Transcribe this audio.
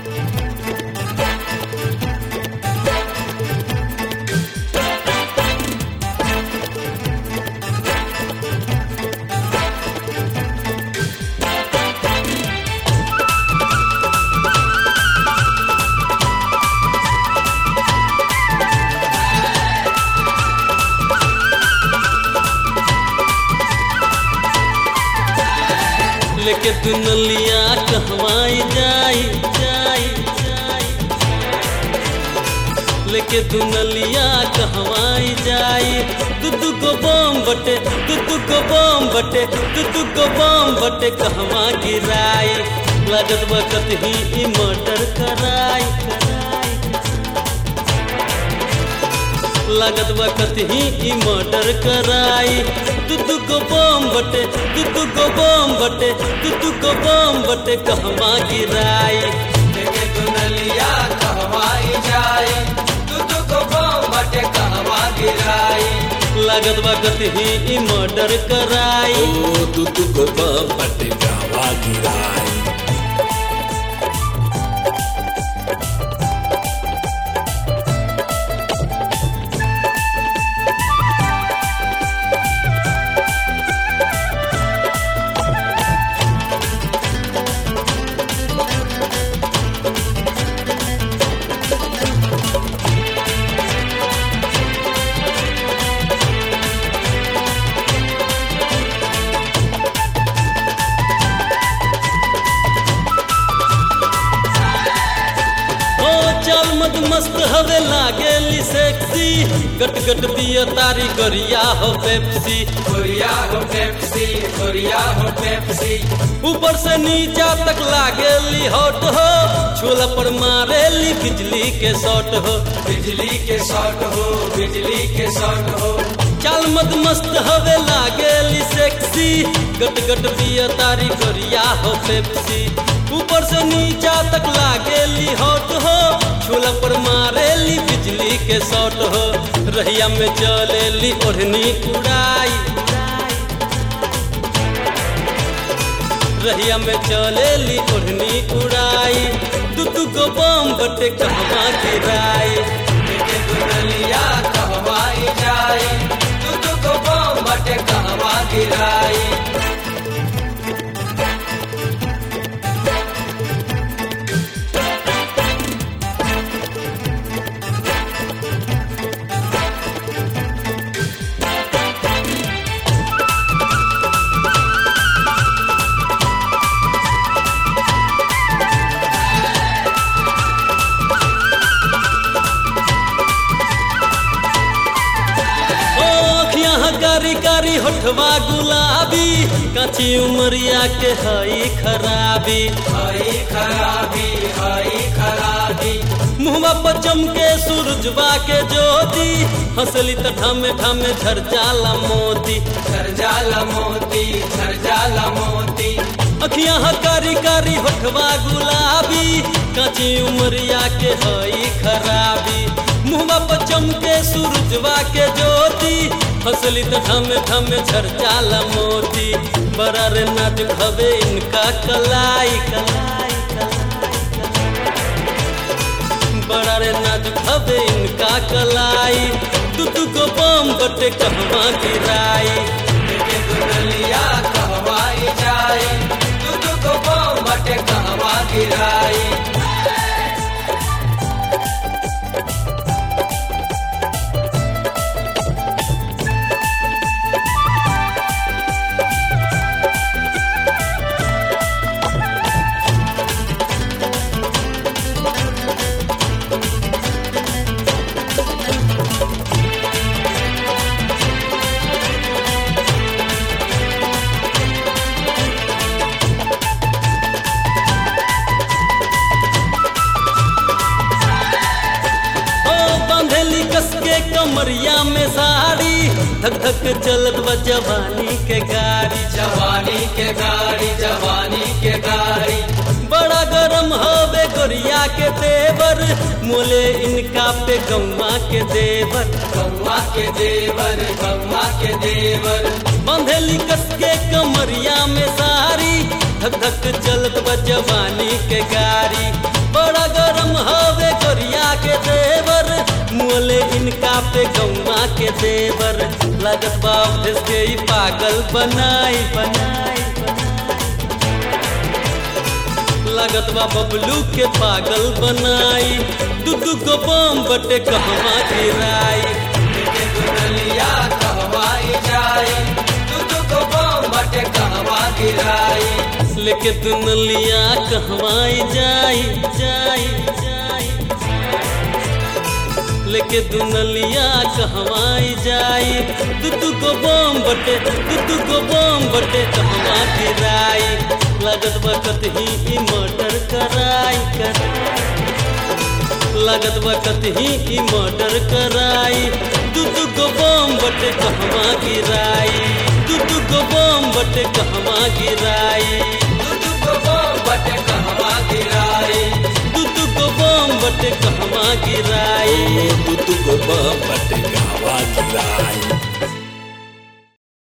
लेके दुनलिया कहवाई जाई जाई जाई लेके दुनलिया कहवाई जाई दू दू गो बम बटे दू दू गो बम बटे दू दू गो बम बटे कहवा गिराई लागत वक्त ही ई मर्डर कराई कराई लागत वक्त ही ई मर्डर कराई दू दू गो बम बटे दू दू गो बम बटे दू दू गो बम बटे कहवा गिराई लेके दुनलिया कहवाई जाई तू तू को बम बटे कहवा गिराई लागत वक्त ही ई मर्डर कराई ओ तू तू को बम बटे गावा गिराई ओ चल मत मस्त हवे लागेली सेक्सी गट गट पिय तारी गरिया हो पेप्सी कोरिया हो पेप्सी कोरिया हो पेप्सी ऊपर से नीचा तक लागेली हॉट हो छोला पर मारेली बिजली के शॉट हो बिजली के शॉट हो बिजली के शॉट हो चल मत मस्त हवे लागेली सेक्सी गट गट पिय तारी गरिया हो पेप्सी ऊपर से नीचा तक लागेली हॉट हो छोला पर मारेली बिजली के शॉट हो रहिया में चलेली ओढ़नी उड़ाई रहिया में चलेली ओढ़नी उड़ाई दू दू गो बम बटे कहवा गिराई लेके दुनलिया कहवाई जाई तू तू को बम बटे कहवा गिराई ओ अखियाँ कारी कारी होठवा गुलाबी काची उमरिया के हई खराबी हई खराबी हई खराबी मुहवा पर चमके सूरजवा के ज्योति हंसली त ठामे ठामे झर जाला मोती झर जाला मोती झर जाला मोती अखियाँ कारी कारी होठवा गुलाबी काची उमरिया के हई खराबी मुहवा पर चमके सूरजवा के ज्योति हंसली त ठामे ठामे झर जाला मोती बड़ा रे नाजुक हवे इनका कलाई कलाई बड़ा रे नाजुक हवे इनका कलाई तू तू को बम बटे कहवा गिराई लेके दुनलिया कहवाई जाई तू तू को बम बटे कहवा गिराई ओ बंधेली कस के कमरिया में साड़ी धक धक चलत बा जवानी के गाड़ी जवानी के गाड़ी जवानी के गाड़ी बड़ा गरम हवे गोरिया के देवर मोले इनका पे गौवा के देवर गौवा के देवर गौवा के देवर बंधेली कस के कमरिया में साड़ी धक धक चलत बा जवानी के गाड़ी बड़ा मुअले इनका पे गौवा के देवर लागत बाप देश के ही पागल बनाई बनाई लागत बा बबलू के पागल बनाई दू दू गो बम बटे कहवा गिराई लेके दुनलिया कहवाई जाई तू तू को बम बटे कहवा गिराई लेके दुनलिया कहवाई जाई जाई जाई लेके दुनलिया कहवाई जाई दू दू गो बम बटे दू दू गो बम बटे कहवा गिराई लागत बकत ही ई मर्डर कराई कराई लागत बकत ही ई मर्डर कराई दू दू गो बम बटे कहवा गिराई दू दू गो बम बटे कहवा गिराई तू तू को बम बटे कहवा गिराई दू दू गो बम बटे कहवा गिराई तू तू को बम बटे गावा गिराई